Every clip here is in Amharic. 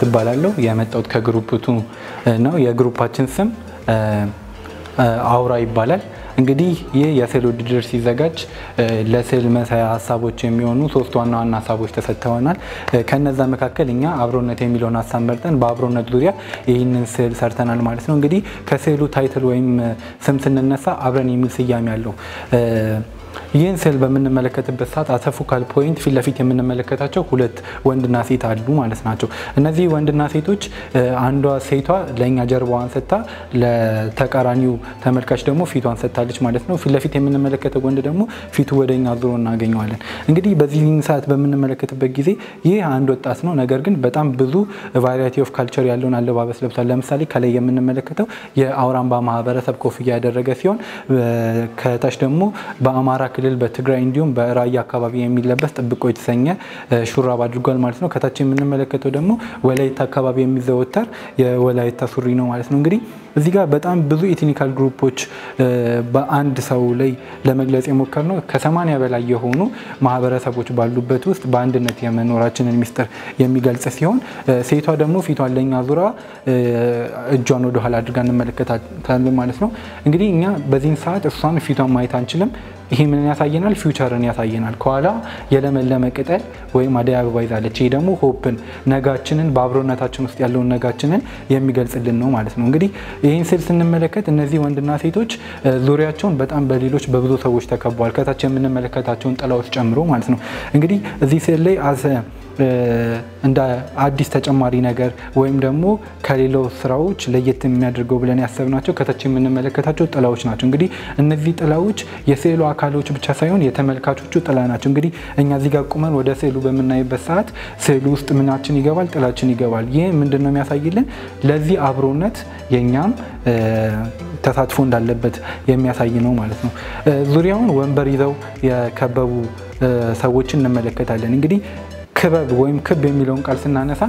እባላለሁ። የመጣሁት ከግሩፕቱ ነው። የግሩፓችን ስም አውራ ይባላል። እንግዲህ ይህ የስዕል ውድድር ሲዘጋጅ ለስዕል መሳያ ሀሳቦች የሚሆኑ ሶስት ዋና ዋና ሀሳቦች ተሰጥተውናል። ከነዛ መካከል እኛ አብሮነት የሚለውን ሀሳብ መርጠን በአብሮነት ዙሪያ ይህንን ስዕል ሰርተናል ማለት ነው። እንግዲህ ከስዕሉ ታይትል ወይም ስም ስንነሳ አብረን የሚል ስያሜ አለው። ይህን ስዕል በምንመለከትበት ሰዓት አተፎካል ፖይንት ፊት ለፊት የምንመለከታቸው ሁለት ወንድና ሴት አሉ ማለት ናቸው። እነዚህ ወንድና ሴቶች አንዷ ሴቷ ለእኛ ጀርባዋን ሰጥታ ለተቃራኒው ተመልካች ደግሞ ፊቷን ሰጥታለች ማለት ነው። ፊት ለፊት የምንመለከተው ወንድ ደግሞ ፊቱ ወደ እኛ ዞሮ እናገኘዋለን። እንግዲህ በዚህ ሰዓት በምንመለከትበት ጊዜ ይህ አንድ ወጣት ነው። ነገር ግን በጣም ብዙ ቫሪቲ ኦፍ ካልቸር ያለውን አለባበስ ለብሷል። ለምሳሌ ከላይ የምንመለከተው የአውራምባ ማህበረሰብ ኮፍያ ያደረገ ሲሆን ከታች ደግሞ በአማራ ክልል በትግራይ እንዲሁም በራያ አካባቢ የሚለበስ ጥብቆ የተሰኘ ሹራብ አድርጓል ማለት ነው። ከታች የምንመለከተው ደግሞ ወላይታ አካባቢ የሚዘወተር የወላይታ ሱሪ ነው ማለት ነው። እንግዲህ እዚህ ጋር በጣም ብዙ ኤትኒካል ግሩፖች በአንድ ሰው ላይ ለመግለጽ የሞከር ነው። ከሰማንያ በላይ የሆኑ ማህበረሰቦች ባሉበት ውስጥ በአንድነት የመኖራችንን ሚስጥር የሚገልጽ ሲሆን ሴቷ ደግሞ ፊቷን ለኛ ዙራ እጇን ወደኋላ አድርጋ እንመለከታለን ማለት ነው። እንግዲህ እኛ በዚህን ሰዓት እሷን ፊቷን ማየት አንችልም። ይሄ ምን ያሳየናል? ፊውቸርን ያሳየናል። ከኋላ የለመለመ ቅጠል ወይም አደይ አበባ ይዛለች። ይህ ደግሞ ሆፕን ነጋችንን በአብሮነታችን ውስጥ ያለውን ነጋችንን የሚገልጽልን ነው ማለት ነው። እንግዲህ ይህን ስዕል ስንመለከት እነዚህ ወንድና ሴቶች ዙሪያቸውን በጣም በሌሎች በብዙ ሰዎች ተከበዋል። ከታች የምንመለከታቸውን ጥላዎች ጨምሮ ማለት ነው። እንግዲህ እዚህ ስዕል ላይ እንደ አዲስ ተጨማሪ ነገር ወይም ደግሞ ከሌላው ስራዎች ለየት የሚያደርገው ብለን ያሰብናቸው ከታች የምንመለከታቸው ጥላዎች ናቸው። እንግዲህ እነዚህ ጥላዎች የስዕሉ አካሎች ብቻ ሳይሆን የተመልካቾቹ ጥላ ናቸው። እንግዲህ እኛ እዚህ ጋር ቁመን ወደ ስዕሉ በምናይበት ሰዓት ስዕሉ ውስጥ ምናችን ይገባል? ጥላችን ይገባል። ይህ ምንድን ነው የሚያሳይልን? ለዚህ አብሮነት የእኛም ተሳትፎ እንዳለበት የሚያሳይ ነው ማለት ነው። ዙሪያውን ወንበር ይዘው የከበቡ ሰዎችን እንመለከታለን። እንግዲህ ክበብ ወይም ክብ የሚለውን ቃል ስናነሳ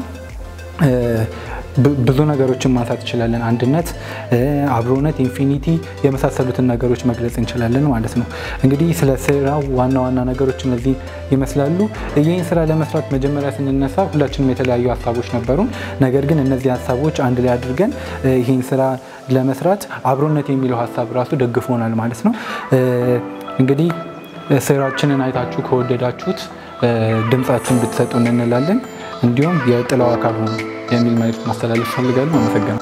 ብዙ ነገሮችን ማንሳት እንችላለን። አንድነት፣ አብሮነት፣ ኢንፊኒቲ የመሳሰሉትን ነገሮች መግለጽ እንችላለን ማለት ነው። እንግዲህ ስለ ስራው ዋና ዋና ነገሮች እነዚህ ይመስላሉ። ይህን ስራ ለመስራት መጀመሪያ ስንነሳ ሁላችንም የተለያዩ ሀሳቦች ነበሩን። ነገር ግን እነዚህ ሀሳቦች አንድ ላይ አድርገን ይህን ስራ ለመስራት አብሮነት የሚለው ሀሳብ ራሱ ደግፎናል ማለት ነው። እንግዲህ ስራችንን አይታችሁ ከወደዳችሁት ድምጻችሁን ብትሰጡን እንላለን። እንዲሁም የጥላው አካል ሆኑ የሚል መልዕክት ማስተላለፍ ፈልጋለሁ። አመሰግናለሁ።